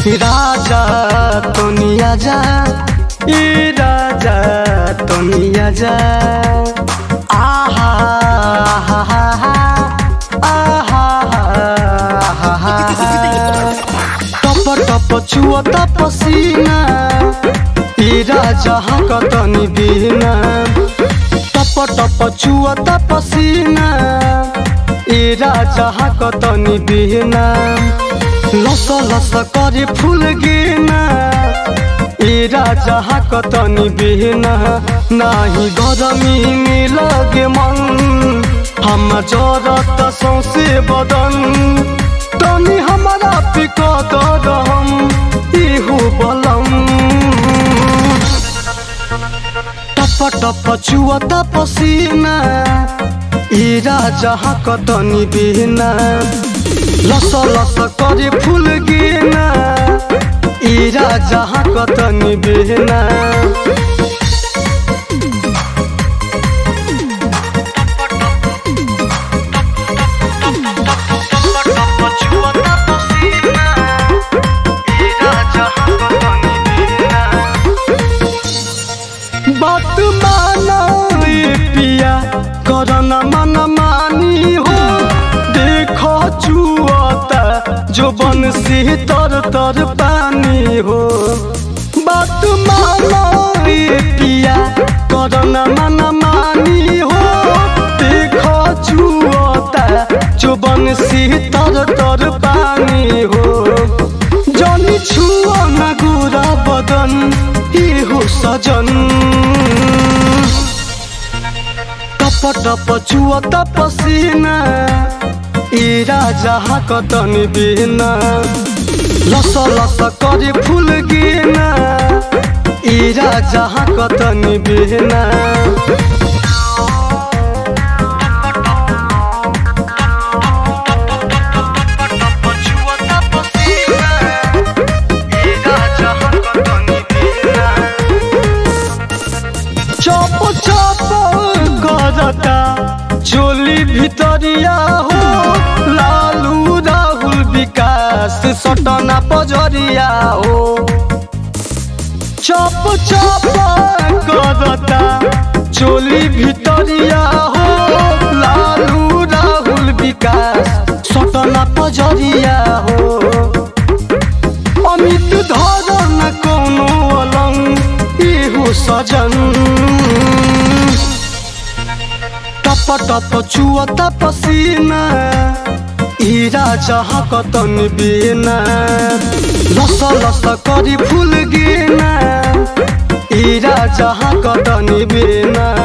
राजा तनिया जा ई राजा तनिया जा आहा आहा आहा आहा टप टप छुअता पसीना ई राजा कतनी बिना टप टप छुअता पसीना ई राजा कतनी बिना लस लस करे फूल गिना ई राजा कतनी बिना नाही गरमी में लगे मन हम जरत सौसे बदन तनी हमारा पिकत रहम इहु बलम टप टप छुअता पसीना ई राजा कतनी बिना लस लस करे फूल गिना ई राजा कतनी बिना बात माना ए पिया करना मन मानी हो देखो चुअता जो बन से तर तर पानी हो बात माना ए पिया करना मन मानी हो देखो चुअता जो बन से तर तर पानी हो जनी छुअ न गोरा बदन इहो सजन टप टप छुअत पसीना ई राजा कतन बिना लस लस करे फूल गिना ई राजा कतन बिना चप चप करता चोली भितरिया हो लालू राहुल विकास सटना पजरिया हो चप चप करता चोली भितरिया हो लालू राहुल विकास सटना पजरिया हो अमित धरन कोनो अलंग इहु सजन टप टप छुअत पसीना ई राजा कतन बिना लस लस करी फूल गिना ई राजा कतन बिना